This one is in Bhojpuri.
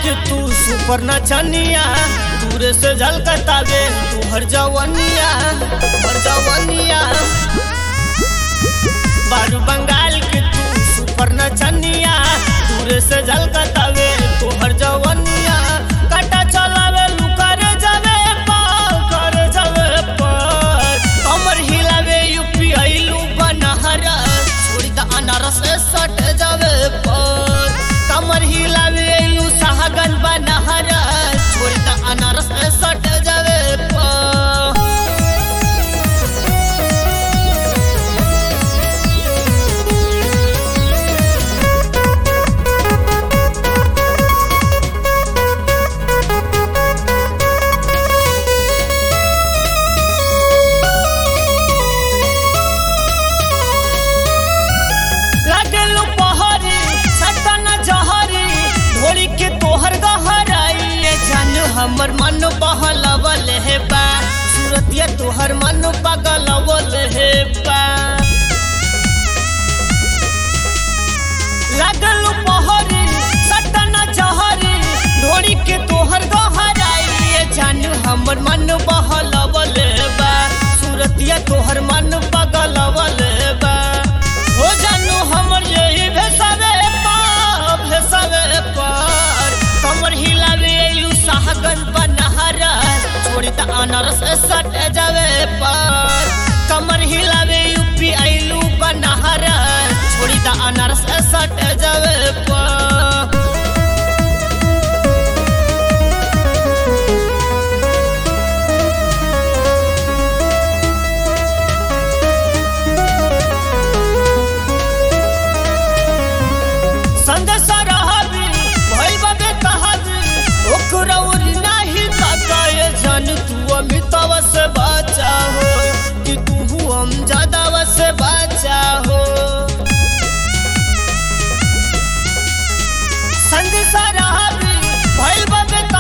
के तू सुपर नचनिया दूर से झलकतावे तू हर जवनिया हर जवनिया बारू बंगाल के तू सुपर नचनिया दूर से झलकतावे तू हर जवनिया काटा चलावे लू करे जावे पाल करे जावे पाल कमर हिलावे यूपी आइलू बनहरा छोड़ी द अनारस सट जावे पाल कमर हिलावे आइलू साहगन बनहरा छोड़ी द अनारस सट जावे पाल लागलू पहरी सटन जहरी ढोली के तोहर गहराई ये जान हमर मन बहलवल हे बा सूरतिया तोहर मन पगलवल हे बा लागलू पहरी सटन जहरी ढोली के तोहर गहराई ये जान हमर मन बहलवल बा सूरतिया तोहर मन पगलवल बा हो जानू हमर यही भेसावे पार भेसावे पार कमर हिलावे एलू साहगन बनहरा छोड़ी त अनारस सट जावे पार कमर हिलावे यूपी आइलू बनहरा छोड़ी त अनारस सट जावे पार संदेश रहबी भइल बाबे कहबी ओकरा उरी नाही तकाए जन तू अमिताव से बचा हो कि तू हम ज्यादा से बचा हो संदेश रहबी भइल बाबे